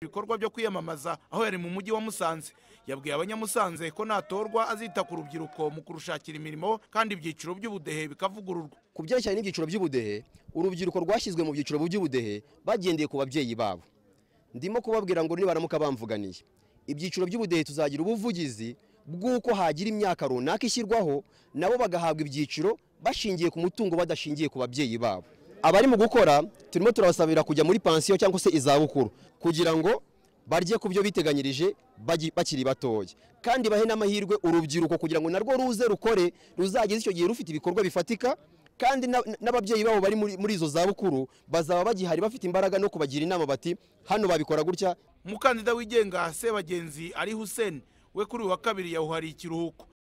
bikorwa byo kwiyamamaza aho yari mu mujyi wa musanze yabwiye abanyamusanze ko natorwa azita ku rubyiruko mu kurushakira imirimo kandi ibyiciro by'ubudehe bikavugururwa ku byerekeranye n'ibyiciro by'ubudehe urubyiruko rwashyizwe mu byiciro by'ubudehe bagendeye ku babyeyi babo ndimo kubabwira ngo nibaramuka bamvuganiye ibyiciro by'ubudehe tuzagira ubuvugizi bw'uko hagira imyaka runaka ishyirwaho nabo bagahabwa ibyiciro bashingiye ku mutungo badashingiye ku babyeyi babo abari mu gukora turimo turabasabira kujya muri pansiyo cyangwa se izabukuru kugira ngo barye ku byo biteganyirije bakiri batoya kandi bahe n'amahirwe urubyiruko kugira ngo narwo ruze rukore ruzageze icyo gihe rufite ibikorwa bifatika kandi n'ababyeyi babo bari muri izo zabukuru bazaba bagihari bafite imbaraga no kubagira inama bati hano babikora gutya umukandida wigenga sebagenzi ari hussein we kuri uyu wa kabiri yawuhariye ikiruhuko